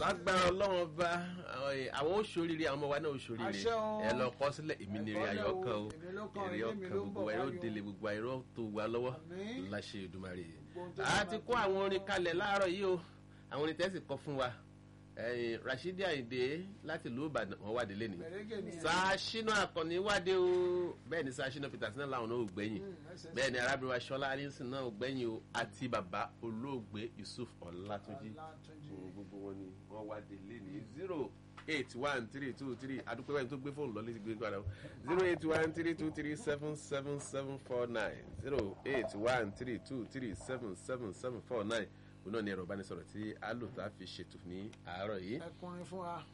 lágbára ọlọ́wọ́n bá àwọn oṣooríire àwọn ọmọ wa náà oṣooríire Àṣẹ o. ẹ lọ kọ́ sílẹ̀ èmi ni èrè ayọ̀ kan o Èmi ló kàn, èrè èmi ọkàn ló ń gbogbo bọ̀ wa yóò wáyé o. délé gbogbo wa yóò tó wa lọ́wọ́ Àmín. láṣẹ Èdùmàrè Gbogbo ohun tó a bá ti máa kó àwọn orin kalẹ̀ láàárọ̀ yìí o àwọn orin tẹ́sí kọ fún wa ẹ̀yìn Rashidi Ayinde láti ìlú Ìbàdàn wọn wádìí lẹ́nu Mẹ̀rẹ́gẹ̀ ni ẹ̀. Sàṣínà Àkànní wádìí o bẹ́ẹ̀ ni Sàṣínà Peters náà làwọn náà ò gbẹ̀yìn ẹsẹ̀ bẹ́ẹ̀ ni arábìnrin wa Ṣọlá Alison náà ò gbẹ̀yìn o àti bàbá olóògbé Yusuf Ọlátúnjí Ọlátúnjí. Mm, gbogbo wọn ni wọn wá délé ní zero eight one three two three adúpẹ́ wẹ́n tó gbé fóònù lọ́lé ti gbé padà o zero eight one three two three seven seven seven four nine zero eight one three two three seven seven seven four nine òun náà ni ẹ̀rọ ìbánisọ̀rọ̀ tí alòtá fi ṣètò ní àárọ̀ yìí ẹkùnrin fún wa.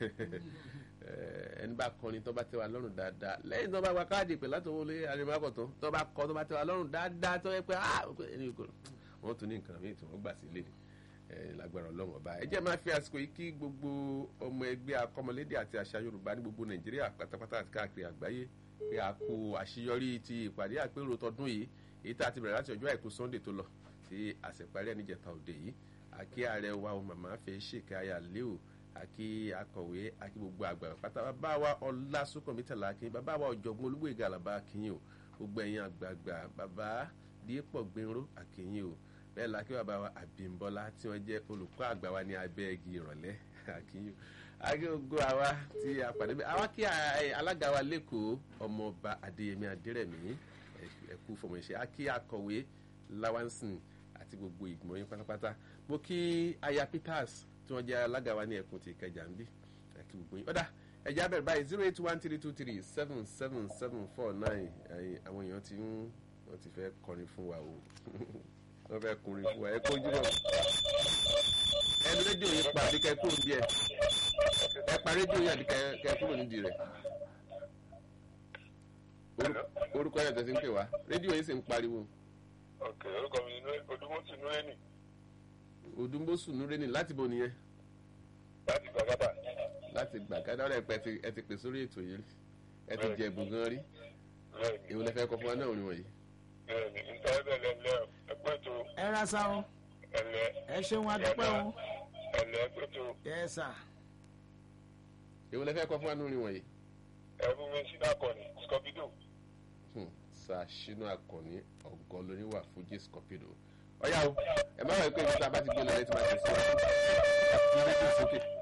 Eh, ẹni bá kọrin tó bá tẹ́ wa lọ́rùn dáadáa lẹ́yìn tó bá wa káàdì pé láti wọlé arimakọ̀tàn tó bá kọ tó bá tẹ́ wa lọ́rùn dáadáa tó yẹ pé ah ẹni kò wọ́n tún ní nǹkan míì tí wọ́n gbà sílé ni Eh, lágbára ọlọ́run ọba ẹ jẹ́ máa fi àsìkò yìí kí gbogbo ọmọ ẹgbẹ́ akọ́mọlédè àti àṣà yorùbá ní gbogbo nàìjíríà pátápátá àti káàkiri àgbáyé pé a kú àṣeyọrí ti ìpàdé àpérò tọdún yìí èyí tá a ti bẹ̀rẹ̀ láti ọjọ́ àìkú sunday tó lọ tí àṣeparí ẹni jẹta òde yìí àkí ààrẹ wa o màmá fẹ́ ṣèkà ayà léo àkí akọ̀wé àkí gbogbo àgbà pátá bàbá wa ọlásùnkànmí tẹ̀lá akín bàbá wa ọ̀jọ̀gbọ́n olúgbòyèga àlàbá akínyìn o gbogbo ẹ̀yin àgbààgbà bàbá dípọ̀ gbẹ̀rún akínyìn o bẹ́ẹ̀ la kí bàbá wa àbímbọ́lá tí wọ́n jẹ́ olùkọ́ àgbà wa ní abẹ́ igi ìrọ̀lẹ́ akínyìn o akí gbogbo àwa tí a pàdé bẹ́ẹ̀ àwa kí a- alága wa lẹ́kọ̀ọ́ ọmọọba adéyẹmí adérẹ̀mí ẹ̀kú fọmọṣẹ́ akí akọ̀wé lawansin àti gbogbo ìgbìmọ̀ yín pátápátá mo kí aya peters tí wọ́n jẹ́ alága wa ní ẹkùn ti ìkẹjà ń bí àti gbogbo yín ọ̀dà ẹ̀jẹ̀ abẹ́rẹ́ báyìí zero eight one three two three seven seven seven four nine àwọn èèyàn ti ń wọ́n ti fẹ́ kọrin fún wa o wọ́n fẹ́ kọrin fún wa ẹ kó jùlọ ẹnu rédíò yìí pa àdìkẹ́ kúrò díẹ̀ ẹ pa rédíò yìí àdìkẹ́ kúrò nídìí rẹ̀ Orú- orúkọ yẹn tẹ̀sí ń pè wá rédíò yìí sì ń pariwo ok orúkọ mi ni odúmọ̀tì núrẹ́nì odúmbòsù núrẹ́nì láti bo nìyẹn láti gbàgádà láti gbàgádà ọ̀rẹ́ pẹ́ ti- ẹ ti pè sórí ètò yìí rí ẹ ti jẹ ẹ̀bùn gan rí bẹ́ẹ̀ni èwo lẹ fẹ́ kọ fún wa náà orin wọ̀nyí. bẹ́ẹ̀ni nítorí bẹ́ẹ̀ lẹ́lẹ́ ẹgbẹ́ tó ẹ ra sa o ẹlẹ́ ẹ ṣeun adúpẹ́ o. ẹlẹ́ ẹgbẹ́ tó yẹ sà. èwo lẹ fẹ́ kọ fún wa náà orin wọ̀nyí. ẹ̀fún mi sí dàkọ̀ni scorpido Hmm, Sàṣínú Àkànní ọ̀gọ́ lóníwà fújì scorpido. ọ̀yá o ẹ má wọ̀ pé nípa bá ti gbé lọ ẹ ti máa tẹ̀síwájú. ẹ fi rédíò sókè.